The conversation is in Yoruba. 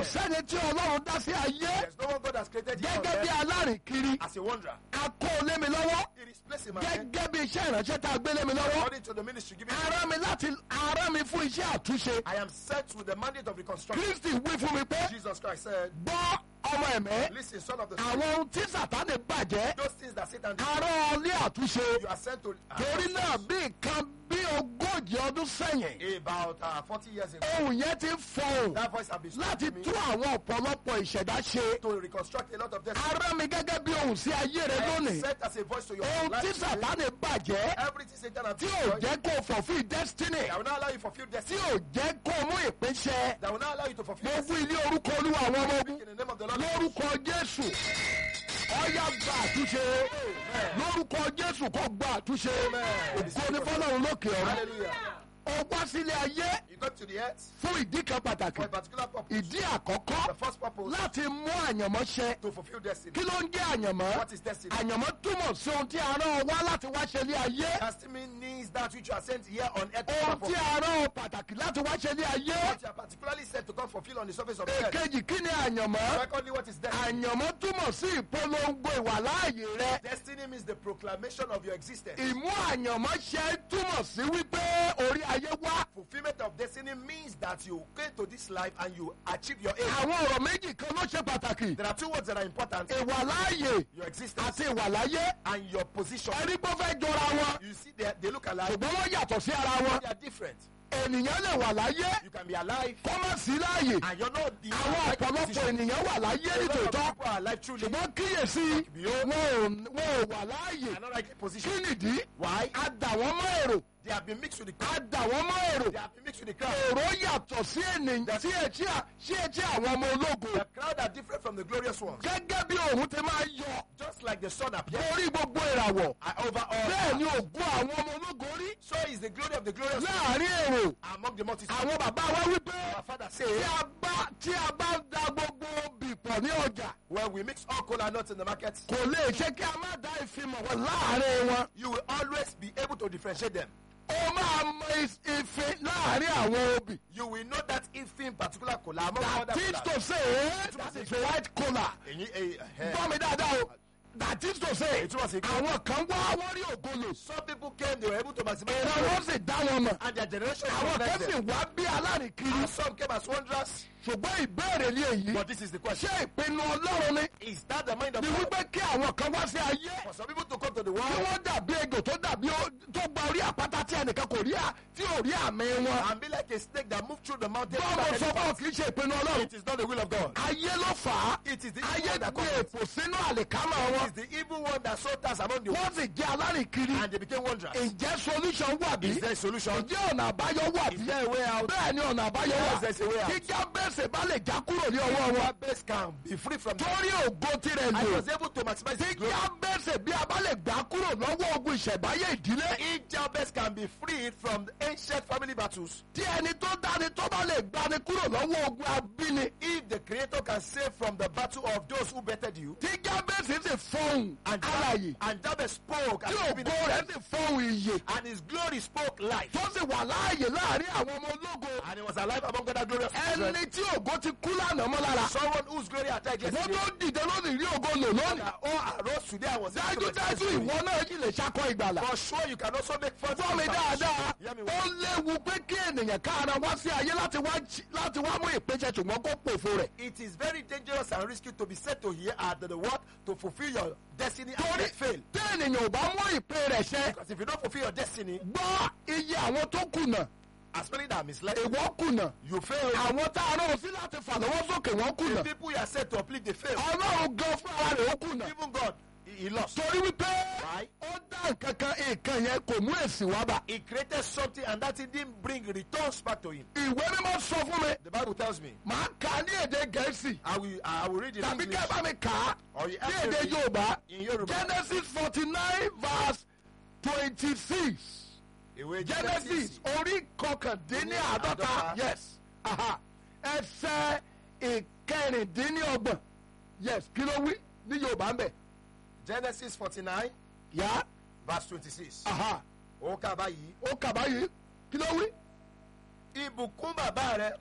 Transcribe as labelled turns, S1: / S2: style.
S1: sẹ́ni tí ọlọ́run dá sí ayé
S2: There's no one God has created here on
S1: gẹ́gẹ́ bí
S2: earth
S1: alárìnkiri
S2: as a wanderer.
S1: a kó o lé mi lọ́wọ́
S2: It is placed in my hand
S1: gẹ́gẹ́ bí iṣẹ́ ìránṣẹ́ tá a gbé lé mi lọ́wọ́
S2: according to the ministry given. to me.
S1: ara mi láti ara mi fún iṣẹ́ àtúnṣe
S2: I am set with the mandate of reconstruction.
S1: kristi wí fún mi pé
S2: Jesus Christ said,
S1: gbọ́ ọmọ ẹ̀mẹ́
S2: Listen, son of the spirit,
S1: àwọn ohun tí sàtánì bàjẹ́
S2: those things that Satan did,
S1: ará ọlé àtúnṣe
S2: you are sent to.
S1: torí náà bí nǹkan bí ogójì ọdún sẹ́yìn
S2: About uh, 40 years ago,
S1: ohun yẹn ti ń fọhùn
S2: that voice has been
S1: láti
S2: speaking to
S1: tú
S2: me
S1: àwọn ọ̀pọ̀lọpọ̀ ìṣẹ̀dá ṣe
S2: to reconstruct a lot of destiny.
S1: ará mi gẹ́gẹ́ bí ohun sí ayé rẹ
S2: I am
S1: lónìí
S2: set as a voice to your
S1: ohun
S2: life.
S1: tí
S2: today.
S1: sàtánì bàjẹ́
S2: Everything Satan has
S1: tí ò
S2: destroyed,
S1: jẹ́ kó fulfil destiny
S2: that will not allow you to fulfill
S1: tí
S2: destiny.
S1: ò jẹ́ kó mú ìpínṣẹ́
S2: That will not allow you to fulfill
S1: mo
S2: destiny.
S1: fún ilé orúkọ olúwa àwọn ọmọ ogun
S2: In the name of the Lord.
S1: lórúkọ jésù ọyá gba àtúnṣe lórúkọ jésù kó gba àtúnṣe ògo ní fọlọ́run lókè ọ̀run
S2: Hallelujah.
S1: ó wá sílé ayé
S2: You got to the earth
S1: fún ìdí kan pàtàkì
S2: for a particular purpose.
S1: ìdí àkọ́kọ́
S2: The first purpose
S1: láti mú àyànmọ́ ṣẹ
S2: to fulfill destiny.
S1: kí ló ń jẹ́ àyànmọ́
S2: What is destiny?
S1: àyànmọ́ túmọ̀ sí ohun tí a rán ọ wá láti wá ṣe ilé ayé
S2: Destiny means that which you are sent here on earth to
S1: ohun tí
S2: perform.
S1: a rán ọ pàtàkì láti wá ṣe ilé ayé
S2: What you are particularly sent to come fulfill on the surface of the earth.
S1: èkejì kí ni àyànmọ́
S2: Secondly, what is destiny?
S1: àyànmọ́ túmọ̀ sí ìpolongo ìwàláàyè rẹ
S2: Destiny means the proclamation of your existence.
S1: ìmú àyànmọ́ ṣe túmọ̀ sí wípé orí ayé wá
S2: Fulfillment of destiny means that you came to this life and you achieve your aim.
S1: àwọn ọ̀rọ̀ méjì kan ló ṣe pàtàkì
S2: There are two words that are important
S1: ìwàláàyè
S2: your existence
S1: àti ìwàláyé
S2: and your position.
S1: ẹni pé ó fẹ́ jọra wọn
S2: You see, they, they look alike,
S1: ṣùgbọ́n wọ́n yàtọ̀ sí ara wọn
S2: they are different.
S1: ènìyàn lè wà láyé
S2: You can be alive
S1: kó má sí láàyè
S2: and you're not the
S1: àwọn
S2: right
S1: ọ̀pọ̀lọpọ̀
S2: position.
S1: ènìyàn wà láyé
S2: A lot of
S1: nítòótọ́
S2: people are alive truly.
S1: ṣùgbọ́n kíyèsí wọn ò wọn ò wà láàyè
S2: They are not right
S1: kí
S2: position.
S1: nìdí
S2: Why?
S1: a dà wọ́n mọ́ èrò
S2: They have been mixed with the
S1: a
S2: crowd.
S1: dà wọ́n mọ́ èrò
S2: They have been mixed with the crowd.
S1: èrò yàtọ̀ sí ènìyàn sí etí à- sí etí àwọn ọmọ ológo
S2: The crowd are different from the glorious ones.
S1: gẹ́gẹ́ bí òun ti máa yọ
S2: Just like the sun appears
S1: lórí gbogbo ìràwọ̀
S2: uh, over all.
S1: bẹ́ẹ̀ ni ògùn àwọn ọmọ ológo rí
S2: So is the glory of the glorious ones
S1: láàrin èrò
S2: among the multitude.
S1: àwọn bàbá wa wípé
S2: Our father
S1: tí
S2: says,
S1: a bá tí a bá da gbogbo bìpọ̀ ní ọjà
S2: when we mix all cola nuts in the market,
S1: kò lè ṣe kí a má dá ìfimọ̀ wọn láàrin wọn
S2: you will always be able to differentiate them.
S1: ó máa mọ is- ìfin láàrin àwọn obì
S2: You will know that if in particular cola among other
S1: that is
S2: cola.
S1: to say that is white collar
S2: Ẹ̀yin, eh, eh,
S1: gbọ́ mi dáadáa o that is to say
S2: Èyí túmọ̀ sí pé-
S1: àwọn kan wá wọ́n rí ògolo
S2: Some people came, they were able to maximize
S1: èrò
S2: their
S1: wọn
S2: growth,
S1: sì dá wọn mọ̀
S2: and their generation
S1: àwọn kan
S2: recognized
S1: sì
S2: them.
S1: wá bí alárìnkiri
S2: And some came as wanderers.
S1: ṣùgbọ́n ìbéèrè ní èyí
S2: But this is the question.
S1: ṣé ìpinnu ọlọ́run ni
S2: Is that the mind of
S1: ni
S2: God?
S1: wípé kí àwọn kan wá sí ayé
S2: For some people to come to the
S1: kí
S2: world
S1: wọ́n dàbí ejò tó dàbí ó- tó gba orí àpáta tí ẹnìkan kò rí à tí ò rí àmì wọn.
S2: and be like a snake that moved through the mountain.
S1: bọ́ọ̀mù
S2: without
S1: sọ
S2: any
S1: fún ọ
S2: path.
S1: kì í ṣe ìpinnu ọlọ́run.
S2: It is not the will of God.
S1: ayé ló fà á.
S2: It is the
S1: ayé
S2: evil one that
S1: gbé
S2: caused it.
S1: èpò sínú àlìkámà
S2: It
S1: wọn.
S2: is the evil one that sowed tares among the
S1: wọ́n sì jẹ́ alárìnkiri.
S2: and they became wanderers.
S1: ǹjẹ́ solution wà bí?
S2: Is there a solution?
S1: ǹjẹ́ ọ̀nà àbáyọ wà
S2: Is
S1: bí?
S2: there a way out?
S1: bẹ́ẹ̀ ni ọ̀nà àbáyọ
S2: Yes,
S1: wà.
S2: there's a way out.
S1: kí jábẹ́sẹ̀ bá lè já kúrò ní ọwọ́ wọn.
S2: Jabez can be free from that.
S1: torí ògo tirẹ̀
S2: I
S1: lò.
S2: was able to maximize
S1: tí
S2: his glory.
S1: jábẹ́sẹ̀ bí a bá lè gbà kúrò lọ́wọ́ ogun ìṣẹ̀báyé ìdílé.
S2: If Jabez can be freed from the ancient family battles,
S1: tí ẹni tó dáni tó bá lè gbani kúrò lọ́wọ́ ogun abíni.
S2: if the Creator can save from the battle of those who bettered you,
S1: tí jábẹ́sì sì fọhùn
S2: and,
S1: alàyè.
S2: and Jabez spoke,
S1: tí
S2: and,
S1: ògo rẹ̀ sì fọhùn ìyè.
S2: and his glory spoke life,
S1: tó sì wà láàyè láàrin àwọn ọmọ ológo.
S2: and he was alive among other glorious children.
S1: ẹni tí ògo ti kú lánàá mọ́ lára.
S2: Someone whose glory had died
S1: wọ́n
S2: yesterday,
S1: tó dìde lónìí rí ògo lò lónìí.
S2: that all arose today and was able to
S1: dájúdájú
S2: experience glory.
S1: ìwọ náà yìí lè ṣakọ ìgbàlà.
S2: For sure, you can also make fun
S1: fọ́ mi dáadáa.
S2: Hear me
S1: ó
S2: well.
S1: léwu pé kí ènìyàn kára wá sí ayé láti wá jí- láti wá mú ìpèsè ṣùgbọ́n kó pòfo rẹ̀.
S2: It is very dangerous and risky to be set to here at the work to fulfill your destiny and
S1: torí
S2: yet fail.
S1: tí ènìyàn ò bá mú ìpè rẹ̀ ṣẹ.
S2: Because if you don't fulfill your destiny,
S1: gbọ́ iye àwọn tó kùnà
S2: as many that are misled,
S1: ìwọ kùnà.
S2: you fail.
S1: àwọn tá a rán sí láti fà lọ́wọ́ sókè wọ́n
S2: The
S1: kùnà.
S2: people you are set to uplift, they fail.
S1: ọlọ́run gan fún ara rẹ̀ ó kùnà.
S2: Even God, he, he lost.
S1: torí wípé
S2: Why?
S1: ó dá nǹkan kan nǹkan yẹn kò mú èsì wá bá.
S2: He created something and that thing didn't bring returns back to him.
S1: ìwé mímọ́ sọ fún mi
S2: The Bible tells me.
S1: màá kà á ní èdè gẹ̀ẹ́sì
S2: I will, I will read it in
S1: tàbí
S2: English.
S1: kẹ́ ẹ bá mi kà á
S2: Or you
S1: ní
S2: have
S1: èdè
S2: to read
S1: yorùbá
S2: in Yoruba.
S1: genesis forty nine verse twenty six
S2: Ìwé
S1: genesis orí kọkàndínláàdọ́ta
S2: Àádọ́ta.
S1: yes aha. ẹsẹ̀ ìkẹrìndínlọ́gbọ̀n yes kí ló wí ní yorùbá ń bẹ̀
S2: Genesis 49,
S1: yá
S2: verse 26.
S1: aha.
S2: Ó kà báyìí.
S1: ó kà báyìí kí ló wí.
S2: Ìbùkún bàbá rẹ̀